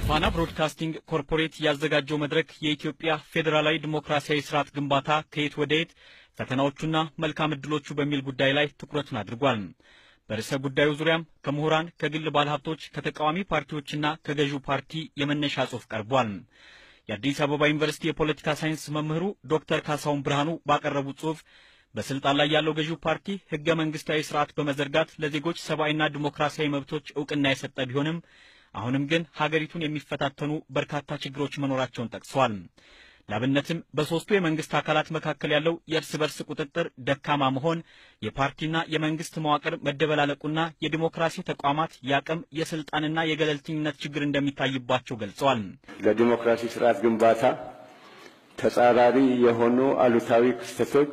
ፋና ብሮድካስቲንግ ኮርፖሬት ያዘጋጀው መድረክ የኢትዮጵያ ፌዴራላዊ ዲሞክራሲያዊ ስርዓት ግንባታ ከየት ወደ የት ፈተናዎቹና መልካም ዕድሎቹ በሚል ጉዳይ ላይ ትኩረቱን አድርጓል። በርዕሰ ጉዳዩ ዙሪያም ከምሁራን፣ ከግል ባለሀብቶች፣ ከተቃዋሚ ፓርቲዎችና ከገዢው ፓርቲ የመነሻ ጽሑፍ ቀርቧል። የአዲስ አበባ ዩኒቨርሲቲ የፖለቲካ ሳይንስ መምህሩ ዶክተር ካሳሁን ብርሃኑ ባቀረቡት ጽሑፍ በስልጣን ላይ ያለው ገዢው ፓርቲ ህገ መንግስታዊ ስርዓት በመዘርጋት ለዜጎች ሰብአዊና ዲሞክራሲያዊ መብቶች እውቅና የሰጠ ቢሆንም አሁንም ግን ሀገሪቱን የሚፈታተኑ በርካታ ችግሮች መኖራቸውን ጠቅሰዋል። ላብነትም በሦስቱ የመንግስት አካላት መካከል ያለው የእርስ በርስ ቁጥጥር ደካማ መሆን፣ የፓርቲና የመንግስት መዋቅር መደበላለቁና የዲሞክራሲ ተቋማት የአቅም የስልጣንና የገለልተኝነት ችግር እንደሚታይባቸው ገልጸዋል። ለዲሞክራሲ ስርዓት ግንባታ ተጻራሪ የሆኑ አሉታዊ ክስተቶች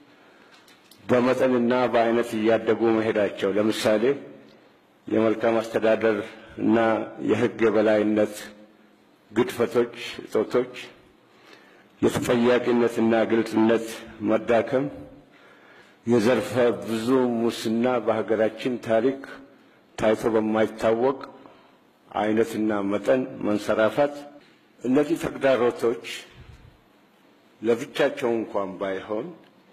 በመጠንና በአይነት እያደጉ መሄዳቸው ለምሳሌ የመልካም አስተዳደር እና የህግ የበላይነት ግድፈቶች፣ እጦቶች፣ የተጠያቂነትና ግልጽነት መዳከም፣ የዘርፈ ብዙ ሙስና በሀገራችን ታሪክ ታይቶ በማይታወቅ አይነትና መጠን መንሰራፋት፣ እነዚህ ተግዳሮቶች ለብቻቸው እንኳን ባይሆን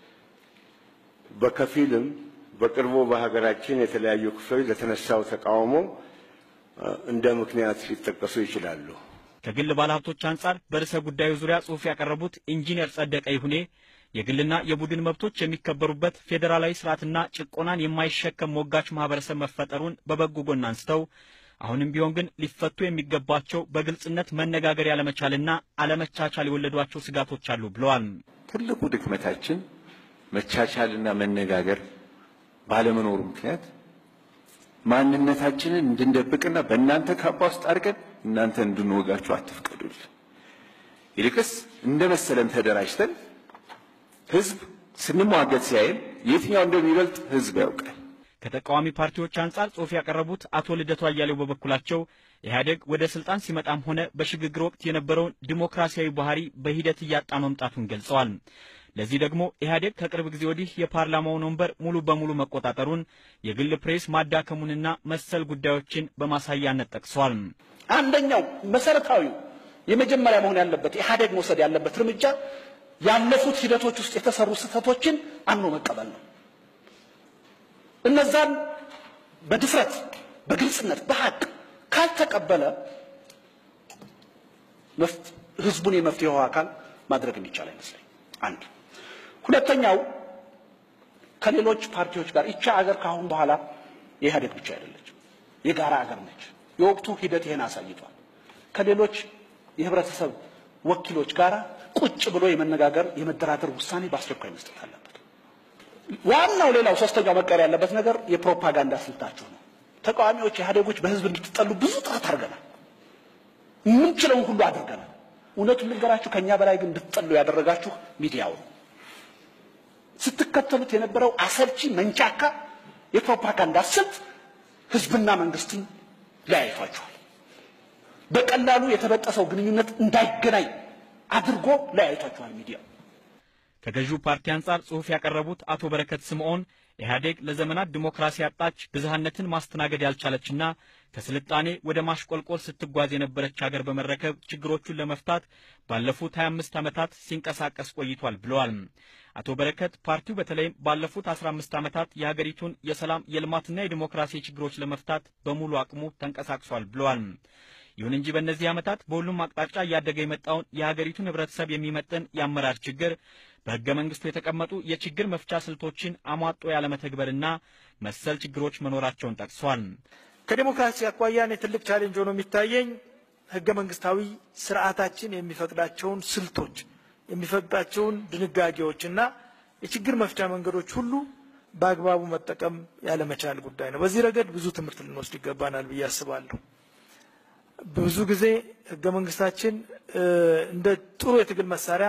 በከፊልም በቅርቡ በሀገራችን የተለያዩ ክፍሎች ለተነሳው ተቃውሞ እንደ ምክንያት ሊጠቀሱ ይችላሉ። ከግል ባለሀብቶች አንጻር በርዕሰ ጉዳዩ ዙሪያ ጽሑፍ ያቀረቡት ኢንጂነር ጸደቀ ይሁኔ የግልና የቡድን መብቶች የሚከበሩበት ፌዴራላዊ ስርዓትና ጭቆናን የማይሸከም ሞጋች ማህበረሰብ መፈጠሩን በበጎ ጎን አንስተው አሁንም ቢሆን ግን ሊፈቱ የሚገባቸው በግልጽነት መነጋገር ያለመቻልና አለመቻቻል የወለዷቸው ስጋቶች አሉ ብለዋል። ትልቁ ድክመታችን መቻቻልና መነጋገር ባለመኖሩ ምክንያት ማንነታችንን እንድንደብቅና በእናንተ ካባ ውስጥ አድርገን እናንተ እንድንወጋችሁ አትፍቀዱልን። ይልቅስ እንደ መሰለን ተደራጅተን ህዝብ ስንሟገት ሲያይን የትኛው እንደሚበልጥ ህዝብ ያውቃል። ከተቃዋሚ ፓርቲዎች አንጻር ጽሑፍ ያቀረቡት አቶ ልደቱ አያሌው በበኩላቸው ኢህአዴግ ወደ ስልጣን ሲመጣም ሆነ በሽግግር ወቅት የነበረውን ዲሞክራሲያዊ ባህሪ በሂደት እያጣ መምጣቱን ገልጸዋል። ለዚህ ደግሞ ኢህአዴግ ከቅርብ ጊዜ ወዲህ የፓርላማውን ወንበር ሙሉ በሙሉ መቆጣጠሩን፣ የግል ፕሬስ ማዳከሙንና መሰል ጉዳዮችን በማሳያነት ጠቅሰዋል። አንደኛው መሰረታዊው የመጀመሪያ መሆን ያለበት ኢህአዴግ መውሰድ ያለበት እርምጃ ያለፉት ሂደቶች ውስጥ የተሰሩ ስህተቶችን አምኖ መቀበል ነው። እነዛን በድፍረት በግልጽነት በሀቅ ካልተቀበለ ህዝቡን የመፍትሄው አካል ማድረግ የሚቻል አይመስለኝ። አንድ ሁለተኛው ከሌሎች ፓርቲዎች ጋር ይቻ አገር ከአሁን በኋላ የኢህአዴግ ብቻ አይደለችም፣ የጋራ አገር ነች። የወቅቱ ሂደት ይሄን አሳይቷል። ከሌሎች የህብረተሰብ ወኪሎች ጋር ቁጭ ብሎ የመነጋገር የመደራደር ውሳኔ በአስቸኳይ መስጠት አለበት። ዋናው ሌላው ሶስተኛው መቀር ያለበት ነገር የፕሮፓጋንዳ ስልታችሁ ነው። ተቃዋሚዎች ኢህአዴጎች በህዝብ እንድትጠሉ ብዙ ጥረት አድርገናል። የምንችለውን ሁሉ አድርገናል። እውነቱን ልንገራችሁ፣ ከእኛ በላይ ግን እንድትጠሉ ያደረጋችሁ ሚዲያው ነው። ስትከተሉት የነበረው አሰልቺ መንቻካ የፕሮፓጋንዳ ስልት ህዝብና መንግስትን ለያይቷችኋል። በቀላሉ የተበጠሰው ግንኙነት እንዳይገናኝ አድርጎ ለያይቷችኋል ሚዲያው። ከገዢው ፓርቲ አንጻር ጽሑፍ ያቀረቡት አቶ በረከት ስምዖን ኢህአዴግ ለዘመናት ዲሞክራሲ ያጣች ብዝሃነትን ማስተናገድ ያልቻለችና ከስልጣኔ ወደ ማሽቆልቆል ስትጓዝ የነበረች ሀገር በመረከብ ችግሮቹን ለመፍታት ባለፉት 25 ዓመታት ሲንቀሳቀስ ቆይቷል ብለዋል። አቶ በረከት ፓርቲው በተለይም ባለፉት 15 ዓመታት የሀገሪቱን የሰላም የልማትና የዲሞክራሲ ችግሮች ለመፍታት በሙሉ አቅሙ ተንቀሳቅሷል ብለዋል። ይሁን እንጂ በእነዚህ ዓመታት በሁሉም አቅጣጫ እያደገ የመጣውን የሀገሪቱን ህብረተሰብ የሚመጥን የአመራር ችግር በሕገ መንግሥቱ የተቀመጡ የችግር መፍቻ ስልቶችን አሟጦ ያለመተግበርና መሰል ችግሮች መኖራቸውን ጠቅሷል። ከዲሞክራሲ አኳያ እኔ ትልቅ ቻሌንጅ ሆኖ የሚታየኝ ሕገ መንግስታዊ ስርዓታችን የሚፈቅዳቸውን ስልቶች የሚፈቅዳቸውን ድንጋጌዎችና የችግር መፍቻ መንገዶች ሁሉ በአግባቡ መጠቀም ያለመቻል ጉዳይ ነው። በዚህ ረገድ ብዙ ትምህርት ልንወስድ ይገባናል ብዬ አስባለሁ። ብዙ ጊዜ ሕገ መንግስታችን እንደ ጥሩ የትግል መሳሪያ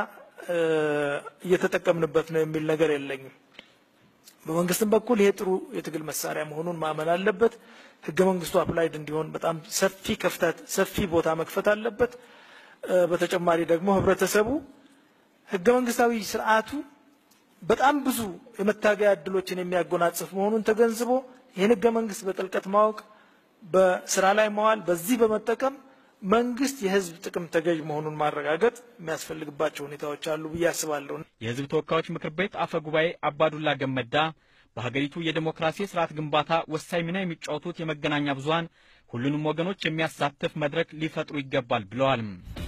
እየተጠቀምንበት ነው የሚል ነገር የለኝም። በመንግስትም በኩል ይሄ ጥሩ የትግል መሳሪያ መሆኑን ማመን አለበት። ህገ መንግስቱ አፕላይድ እንዲሆን በጣም ሰፊ ከፍታት ሰፊ ቦታ መክፈት አለበት። በተጨማሪ ደግሞ ህብረተሰቡ ህገ መንግስታዊ ስርዓቱ በጣም ብዙ የመታገያ እድሎችን የሚያጎናጽፍ መሆኑን ተገንዝቦ ይህን ህገ መንግስት በጥልቀት ማወቅ፣ በስራ ላይ መዋል፣ በዚህ በመጠቀም መንግስት የህዝብ ጥቅም ተገዥ መሆኑን ማረጋገጥ የሚያስፈልግባቸው ሁኔታዎች አሉ ብዬ አስባለሁ። የህዝብ ተወካዮች ምክር ቤት አፈ ጉባኤ አባዱላ ገመዳ በሀገሪቱ የዴሞክራሲ ስርዓት ግንባታ ወሳኝ ሚና የሚጫወቱት የመገናኛ ብዙኃን ሁሉንም ወገኖች የሚያሳትፍ መድረክ ሊፈጥሩ ይገባል ብለዋል።